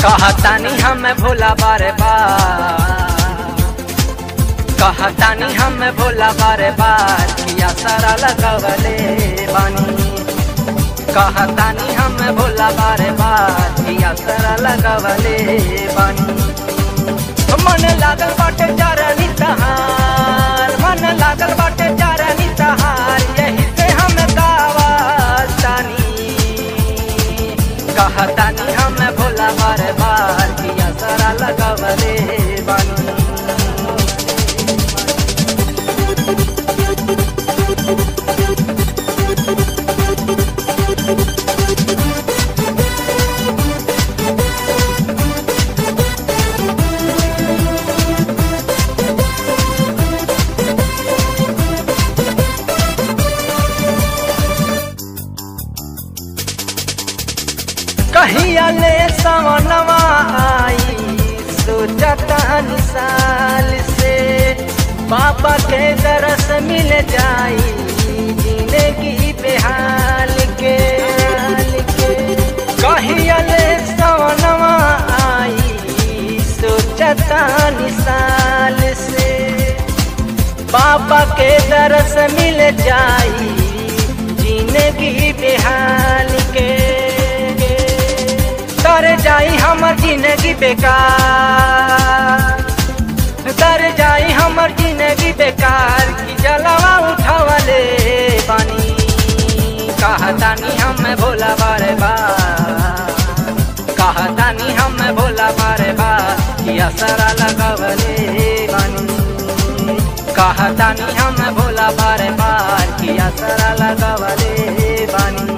कहतानी हम भोला बारे बार कहतानी हम भोला बारे बार किया सारा लगवले बानी कहतानी हम भोला बारे बार किया सारा लगवले बानी मन लागल बाटे चारनी तहार मन लागल बाटे चारनी तहार यही से हम गावतानी कहतानी हम भोला बार बार किया सारा लगवले बानी कहिया ले सवनवा आई सोचता साल से पापा के दरस मिल जाई जिंदगी बेहाल के कहिया ले सवनवा आई सोचता साल से पापा के दरस मिल जाई जिंदगी बेहाल के तर जाई हमर जिंदगी बेकार तर जाई हमर जिंदगी बेकार की जलवा उठावले पानी कहतानी हम भोला बारे बार कहतानी हम भोला बारे बार कि असरा लगवले बानी कहतानी हम भोला बारे बार कि असरा लगवले बानी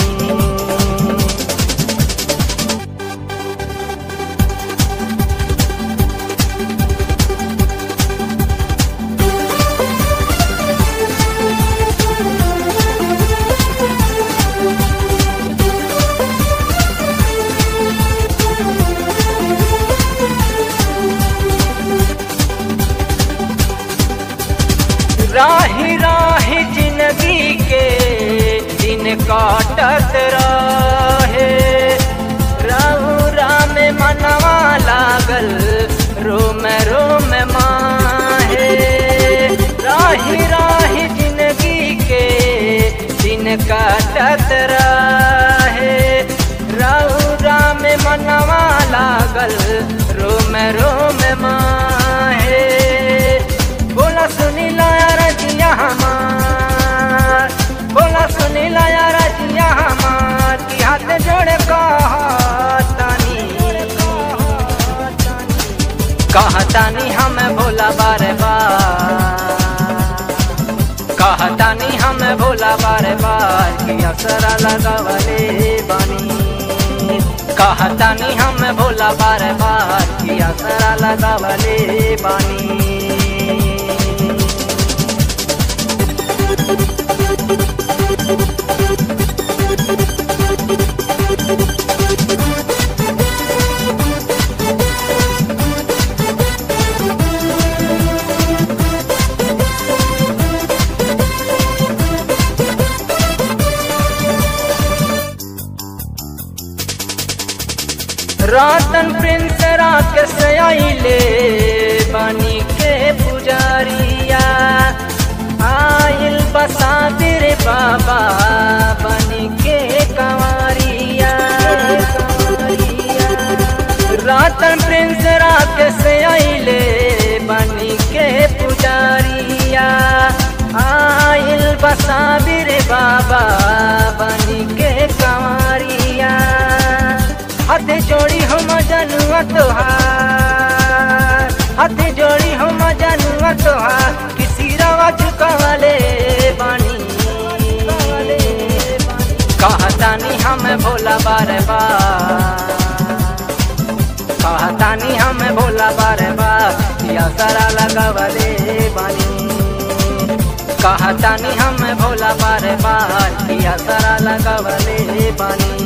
राही राही जिंदगी के दिन काटत रहे रहू राम मनवा लागल रोम रोम माहे राही राही जिंदगी के दिन काटत रहे रहू राम मनवा लागल रोम रोम माहे बोला सुनी लाया रजिया हमार बोला सुनी लाया रजिया हमार की हाथ जोड़े कहतानी कहतानी हम भोला बारे बार कहतानी हम भोला बारे बार की असरा लगवले बानी कहतानी हम भोला बारे बार की असरा लगवले बानी रातन प्रिंस राकेश आइले बनी के पुजारिया आइल बसादिर बाबा बनी के कंवरिया रातन प्रिंस राकेश आइले बनी के पुजारिया आइल बसादिर बाबा बनी के कंवरिया हाथ जोड़ी हम जनुआ तोहार हाथ जोड़ी हम जनुआ तोहार किसी रवा झुकावले बानी कहतानी हम भोला बार बार कहतानी हम भोला बार बार या सारा लगवले बानी कहतानी हम भोला बार बार या सारा लगवले बानी